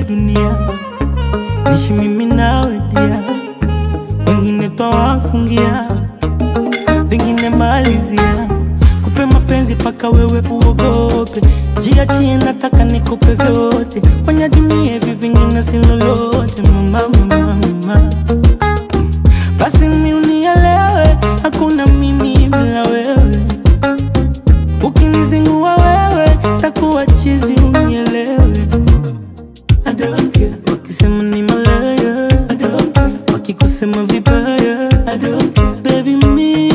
dunia, nishi mimi nawe dia, wengine twawafungia, vingine malizia, kupe mapenzi paka wewe uogope, jiachie, nataka nikupe vyote, fanya dunia hivi vingine si lolote, mama, mama, mama. Basi mi unielewe, hakuna mimi bila wewe. Ukinizingua wewe, takuwa chizi, unielewe. I don't care. Wakisema ni malaya, I don't care. Wakikusema vibaya, I don't care. Baby, mi